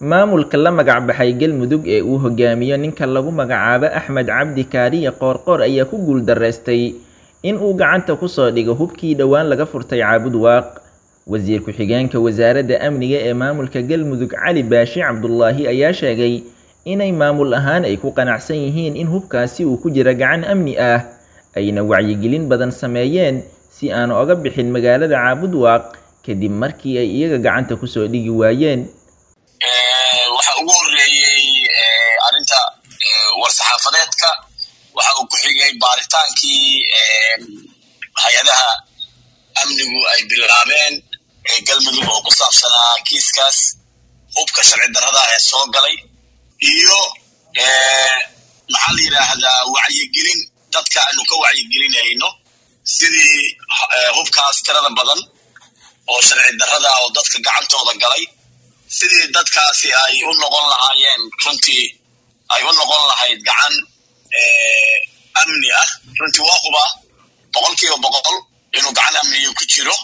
maamulka la magacbaxay galmudug ee uu hogaamiyo ninka lagu magacaabo axmed cabdi kaariye qoorqoor ayaa ku guuldareystay in uu gacanta kusoo dhigo hubkii dhowaan laga furtay caabud waaq wasiir ku-xigeenka wasaaradda amniga ee maamulka galmudug cali baashi cabdulaahi ayaa sheegay inay maamul ahaan ay ku qanacsan yihiin in hubkaasi uu ku jira gacan amni ah ayna wacyigelin badan sameeyeen si aan oga bixin magaalada caabud waaq kadib markii ay iyaga gacanta kusoo dhigi waayeen waxa ugu horeeyey arrinta war-saxaafadeedka waxa uu ku xigay baaritaankii hay-adaha amnigu ay bilaabeen galmudug oo ku saabsanaa kiiskaas hubka sharci darrada ee soo galay iyo maxaa la yidhaahdaa wacyigelin dadka aanu ka wacyigelinayno sidii hubkaas tirada badan oo sharci darrada oo dadka gacantooda galay sidii dadkaasi ay u noqon lahaayeen runtii ay u noqon lahayd gacan amni ah runtii waa huba boqol kiiba boqol inuu gacan amniga ku jiro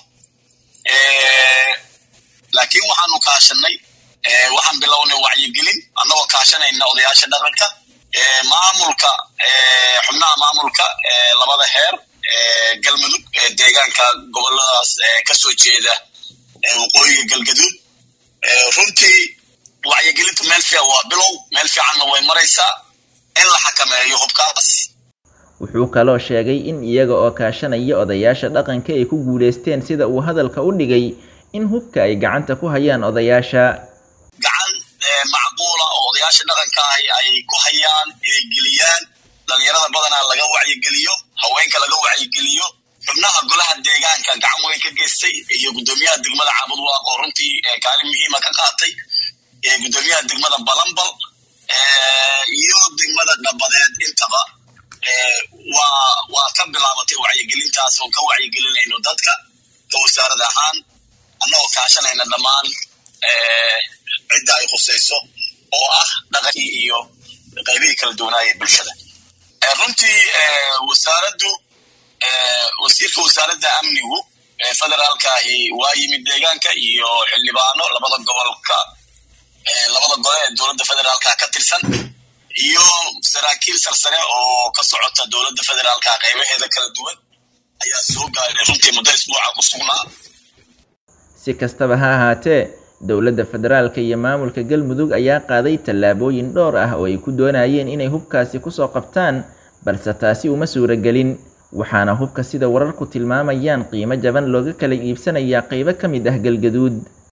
laakiin waxaanu kaashanay waxaan bilownay wacyigelin annagoo kaashanayna odayaasha dhaqanka maamulka xubnaha maamulka labada heer galmudug deegaanka goboladaas kasoo jeeda waqooyiga galgaduud runtii wacyigelinta meel fiican waa bilow meel fiicanna way maraysaa in la xakameeyo hubkaas wuxuu kaloo sheegay in iyaga oo kaashanaya odayaasha dhaqanka ay ku guulaysteen sida uu hadalka u dhigay in hubka ay gacanta ku hayaan odayaasha gacan macquula oo odayaasha dhaqanka ahi ay ku hayaan inay geliyaan dhalinyarada badanaa laga wacyigeliyo haweenka laga wacyigeliyo xubnaha golaha deegaanka gacan weyn ka geystay iyo guddoomiyaha degmada caabud waaq oo runtii kaalin muhiima ka qaatay guddoomiyaha degmada balambal iyo degmada dhabadeed intaba waa waa ka bilaabatay wacyigelintaas oo ka wacyigelinayno dadka ka wasaarad ahaan annagoo kaashanayna dhammaan cidda ay khusayso oo ah dhaqankii iyo qaybihii kala duwanaaya bulshada runtii wasaaraddu wasiirka wasaaradda amnigu federaalkaahi waa yimid deegaanka iyo xildhibaano labada gobolka labada gole ee dowladda federaalka ka tirsan iyo saraakiil sarsare oo ka socota dowladda federaalka qaybaheeda kala duwan ayaa soo gaaray runtii muddo isbuuca ku sugnaa si kastaba ha ahaatee dowladda federaalka iyo maamulka galmudug ayaa qaaday tallaabooyin dhowr ah oo ay ku doonayeen inay hubkaasi kusoo qabtaan balse taasi uma suuragelin waxaana hubka sida wararku tilmaamayaan qiimo jaban looga kala iibsanayaa qaybo ka mid ah galgaduud